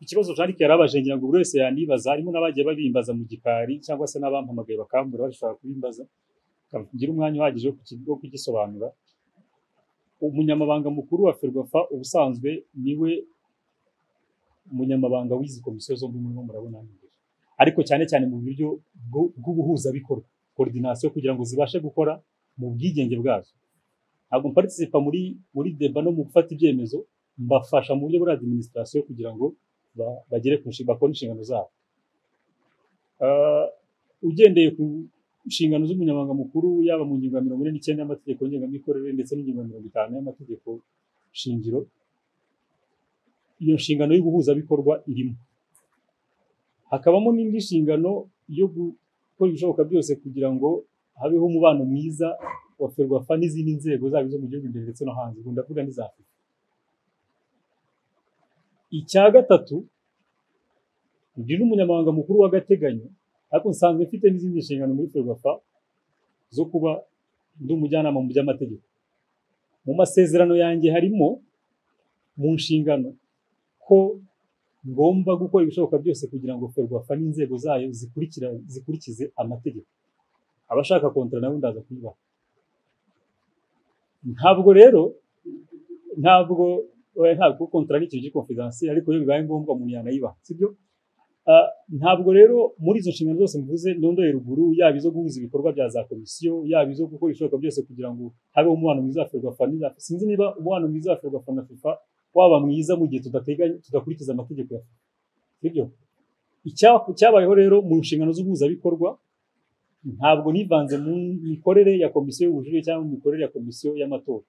ikibazo Jean-Luc yari abaje ngira ngo buri wese yanibaza harimo n'abagiye babimbaza mu gikari cyangwa se n'abampamagaye bakambura bashobora kubimbaza ngira umwanya uhagije wo kuki- wo kugisobanura umunyamabanga mukuru wa ferwafa ubusanzwe niwe munyamabanga w'izi komisiyo zombi murimo murabona hano imbere ariko cyane cyane mu buryo bwo- bw'ubuhuzabikorwa koordinasiyo kugira ngo zibashe gukora mu bwigenge bwazo ntabwo mparisipa muri muri deba no mu gufata ibyemezo mbafasha mu buryo bwa adiminisitirasiyo kugira ngo ba- bagere ku nshi- bakore inshingano zabo Ah, ugendeye ku nshingano z'umunyamabanga mukuru yaba mu ngingo ya mirongo ine n'icyenda y'amategeko ngengamikorere ndetse n'ingingo ya mirongo itanu y'amategeko shingiro iyo nshingano y'ubuhuzabikorwa irimo hakabamo n'indi nshingano yo gukora ibishoboka byose kugira ngo habeho umubano mwiza wa ferwafa n'izindi nzego zaba izo mu gihugu imbere ndetse no hanze ubwo ndavuga n'iza afurika icya gatatu ndi n'umunyamabanga mukuru w'agateganyo ariko nsanzwe mfite n'izindi nshingano muri ferwafa zo kuba ndi umujyanama mu by'amategeko mu masezerano yanjye harimo mu nshingano ko ngomba gukora ibishoboka byose kugira ngo ferwafa n'inzego zayo zikurikira zikurikize amategeko abashaka kontara nawe ndaza kuyibaha ntabwo rero ntabwo oya, ntabwo kontara ni ikintu cy'ikonfidansi ariko iyo bibaye ngombwa umuntu yanayibaha sibyo Ah, ntabwo rero muri izo nshingano zose mvuze nondoye ruguru yaba izo guhuza ibikorwa bya za komisiyo yaba izo gukora ibishoboka byose kugira ngo habeho umubano mwiza wa ferwafa n'iza sinzi niba umubano mwiza wa ferwafa na fifa waba mwiza mu gihe tudateganya tudakurikiza amategeko ya fifa sibyo Icya- cyabayeho rero mu nshingano z'ubuhuzabikorwa ntabwo nivanze mu mikorere ya komisiyo y'ubujurire cyangwa mu mikorere ya komisiyo y'amatora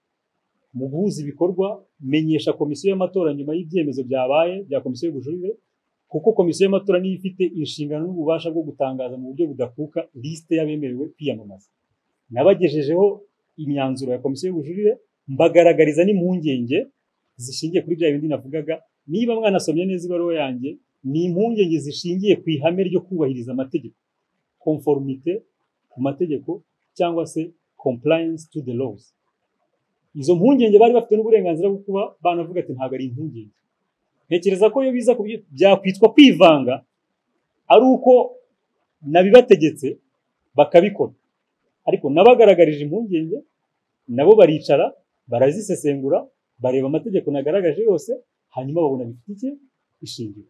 mu guhuza ibikorwa menyesha komisiyo y'amatora nyuma y'ibyemezo byabaye bya komisiyo y'ubujurire kuko komisiyo y'amatora niyo ifite inshingano n'ububasha bwo gutangaza mu buryo budakuka lisite y'abemerewe kwiyamamaza nabagejejeho imyanzuro ya komisiyo y'ubujurire mbagaragariza n'impungenge zishingiye kuri bya bindi navugaga niba mwanasomye neza ibaruwa yanjye ni impungenge zishingiye ku ihame ryo kubahiriza amategeko conformité ku mategeko cyangwa se compliance to the laws izo mpungenge bari bafite n'uburenganzira bwo kuba banavuga ati ntabwo ari impungenge ntekereza ko iyo biza kubyi- byakwitwa kwivanga ari uko nabibategetse bakabikora ariko nabagaragarije impungenge nabo baricara barazisesengura bareba amategeko nagaragaje yose hanyuma babona bifite iki ishingiro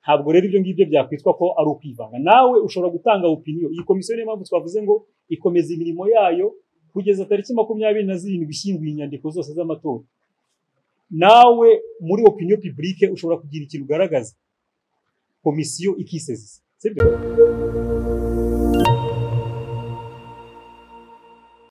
ntabwo rero ibyo ngibyo byakwitwa ko ari ukwivanga nawe ushobora gutanga opiniyo iyi komisiyo niyo mpamvu twavuze ngo ikomeza imirimo yayo kugeza tariki makumyabiri na zirindwi ishyinguye inyandiko zose z'amatora nawe muri opiniyo publique ushobora kugira ikintu ugaragaza komisiyo ikisezeza sibyo